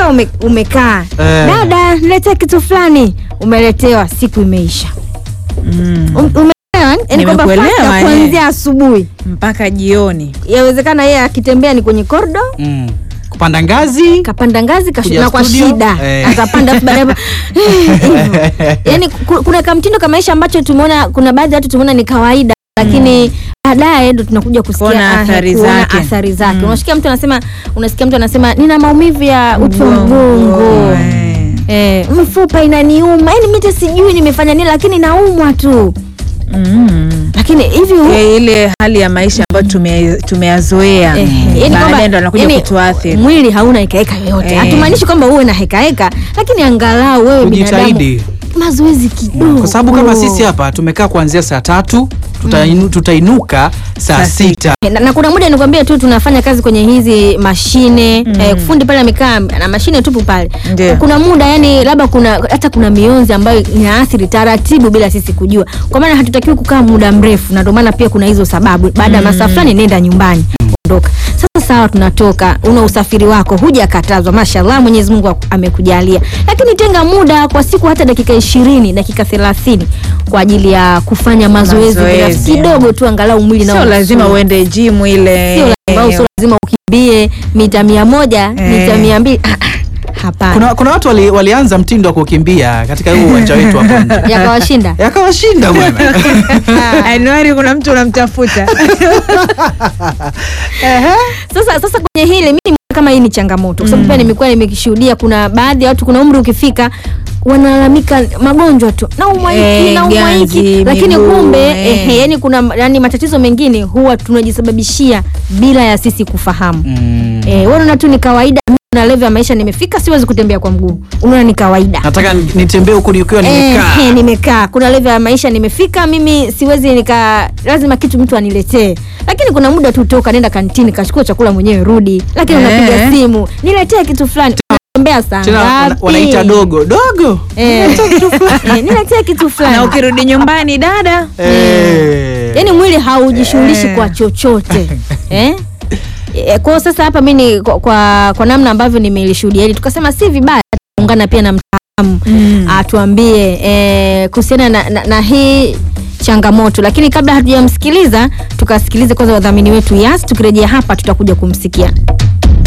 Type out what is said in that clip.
umekaa ume, umekaa Eh. dada niletea kitu fulani umeletewa siku imeisha mm. Um- umeelewa yani kwamba Nimekuelewa, fasta eh. kuanzia asubuhi mpaka jioni yawezekana yeye akitembea ni kwenye kordo Mm. kupanda ngazi kapanda ngazi kashu- Kuja na kwa studio, shida eh. atapanda afu baadaye hivyo. yani ku- kuna kamtindo ka maisha ambacho tumeona kuna baadhi ya watu tumeona ni kawaida lakini baadaye ndo tunakuja kusikia Kuona ah, athari kuona zake. athari zake Mm. unasikia mtu anasema unasikia mtu anasema nina maumivu ya uti wa mgongo eh. eh, mfupa inaniuma yani mimi hata sijui nimefanya nini lakini naumwa tu Mm. lakini hivi Eh, ile hali ya maisha ambayo tume- tumeyazoea Eh, yani kwamba- baadaye ndo anakuja yani kutuathiri mwili hauna hekaheka yoyote Eh. hatumaanishi kwamba uwe na hekaheka lakini angalau wewe binadamu Ujitahidi. mazoezi kidogo kwa sababu kama sisi hapa tumekaa kuanzia saa tatu tutainu, tutainuka saa Saa sita na, na kuna muda nikwambia tu tunafanya kazi kwenye hizi mashine mm. eh, fundi pale amekaa na mashine tupu pale Ndio. kuna muda yani labda kuna hata kuna mionzi ambayo inaathiri taratibu bila sisi kujua kwa maana hatutakiwi kukaa muda mrefu na ndio maana pia kuna hizo sababu baada ya masaa fulani nenda nyumbani ondoka sasa sawa tunatoka una usafiri wako hujakatazwa mashallah mwenyezi mungu aku- amekujalia lakini tenga muda kwa siku hata dakika ishirini dakika thelathini kwa ajili ya kufanya mazoezi Mazoezi. binafsi kidogo tu angalau mwili nao sio lazima usue. uende jimu ile Sio lazima, sio lazima ukimbie mita mia moja Eh. mita mia mbili Ah, ah, hapana kuna, kuna watu wali, walianza mtindo wa kukimbia katika huu uwanja wetu hapo nje yakawashinda yakawashinda bwana anuari kuna mtu unamtafuta sasa sasa kwenye hili mimi nimeona kama hii ni changamoto kwa sababu pia nimekuwa nimekishuhudia kuna baadhi ya watu kuna umri ukifika wanalalamika magonjwa tu naumwa hiki Eh, naumwa hiki ganzi, lakini miguu, kumbe eh. ehe, yani kuna yani matatizo mengine huwa tunajisababishia bila ya sisi kufahamu mm. eh, wewe unaona tu ni kawaida mimi na level ya maisha nimefika siwezi kutembea kwa mguu unaona ni kawaida nataka nitembee huku nikiwa nimekaa Eh, nimekaa kuna level ya maisha nimefika mimi siwezi nika lazima kitu mtu aniletee lakini kuna muda tu toka nenda kantini kachukua chakula mwenyewe rudi lakini Eh. unapiga simu niletee kitu fulani unatembea saa tena wana- ngapi? wanaita dogo dogo Eh, eh, niletee kitu na fulani ukirudi nyumbani dada Eh. yaani mwili haujishughulishi Eh. kwa chochote eh? Eh, kwao sasa hapa mi ni kwa, kwa, kwa namna ambavyo nimelishuhudia hili tukasema si vibaya ungana pia na mtaalamu Mm. atuambie eh, kuhusiana na, na, na hii changamoto lakini kabla hatujamsikiliza tukasikilize kwanza wadhamini wetu yas tukirejea hapa tutakuja kumsikia